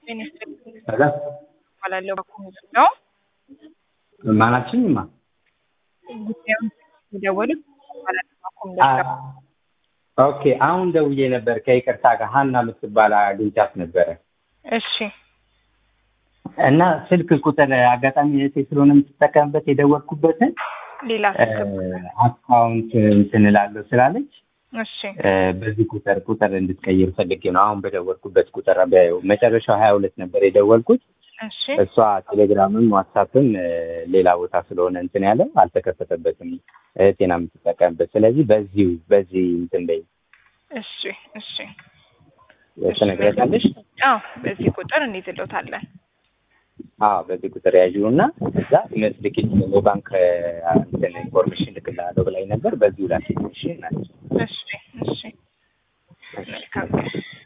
ከዛ እባላለሁ በኮሚቴ ነው። ማናችንማ ጉዳዩን የደወሉት እባላለሁ በኮሚቴ አ- ኦኬ አሁን ደውዬ ነበር ከይቅርታ ጋር ሀና የምትባል አግኝቻት ነበረ እሺ እና ስልክ ቁጥር አጋጣሚ እህቴ ስለሆነ የምትጠቀምበት የደወልኩበትን ሌላ እ፣ ስልክ አካውንት እንትን እላለሁ ስላለች እሺ እ፣ በዚህ ቁጥር ቁጥር እንድትቀይር ፈልጌ ነው። አሁን በደወልኩበት ቁጥር በ- መጨረሻው ሀያ ሁለት ነበር የደወልኩት። እሺ እሷ ቴሌግራምም ዋትሳፕም እ፣ ሌላ ቦታ ስለሆነ እንትን ያለው አልተከፈተበትም እህቴና የምትጠቀምበት። ስለዚህ በዚሁ በዚህ እንትን በይ እሺ እሺ ትነግረታለሽ። አዎ በዚህ ቁጥር እንይዝልዎታለን። አዎ በዚህ ቁጥር ያዥው እና እዛ መስልክኝ የባንክ እ፣ እንትን ኢንፎርሜሽን ልክልሃለሁ ብላኝ ነበር። በዚሁ ላኪልኝ። እሺ እናቴ። እሺ እሺ መልካም